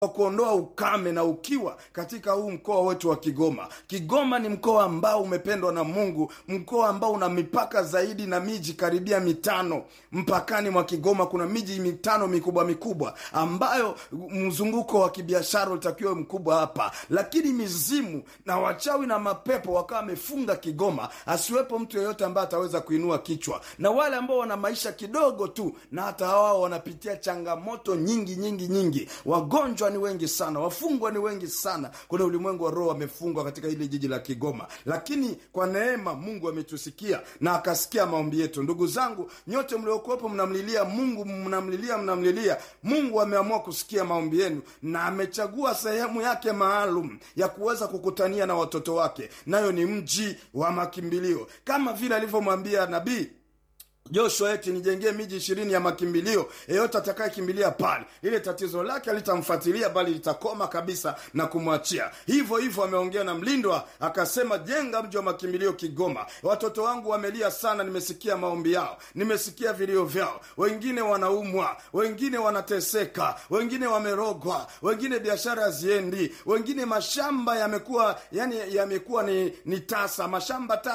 wa kuondoa ukame na ukiwa katika huu mkoa wetu wa Kigoma. Kigoma ni mkoa ambao umependwa na Mungu, mkoa ambao una mipaka zaidi na miji karibia mitano. Mpakani mwa Kigoma kuna miji mitano mikubwa mikubwa ambayo mzunguko wa kibiashara utakiwa mkubwa hapa, lakini mizimu na wachawi na mapepo wakawa wamefunga Kigoma, asiwepo mtu yeyote ambaye ataweza kuinua kichwa, na wale ambao wana maisha kidogo tu, na hata wao wanapitia changamoto nyingi nyingi nyingi. Wagonjwa ni wengi sana, wafungwa ni wengi sana. Kuna ulimwengu wa roho wamefungwa katika hili jiji la Kigoma, lakini kwa neema Mungu ametusikia na akasikia maombi yetu. Ndugu zangu nyote mliokuwepo, mnamlilia Mungu, mnamlilia mnamlilia Mungu. Ameamua kusikia maombi yenu na amechagua sehemu yake maalum ya kuweza kukutania na watoto wake, nayo ni mji wa makimbilio, kama vile alivyomwambia nabii Joshua eti nijengee miji ishirini ya makimbilio, yeyote atakayekimbilia pale, ile tatizo lake alitamfuatilia bali litakoma kabisa na kumwachia. Hivyo hivyo ameongea na mlindwa akasema, jenga mji wa makimbilio Kigoma. Watoto wangu wamelia sana, nimesikia maombi yao, nimesikia vilio vyao. Wengine wanaumwa, wengine wanateseka, wengine wamerogwa, wengine biashara haziendi, wengine mashamba yamekuwa yani yamekuwa ni, ni tasa mashamba tasa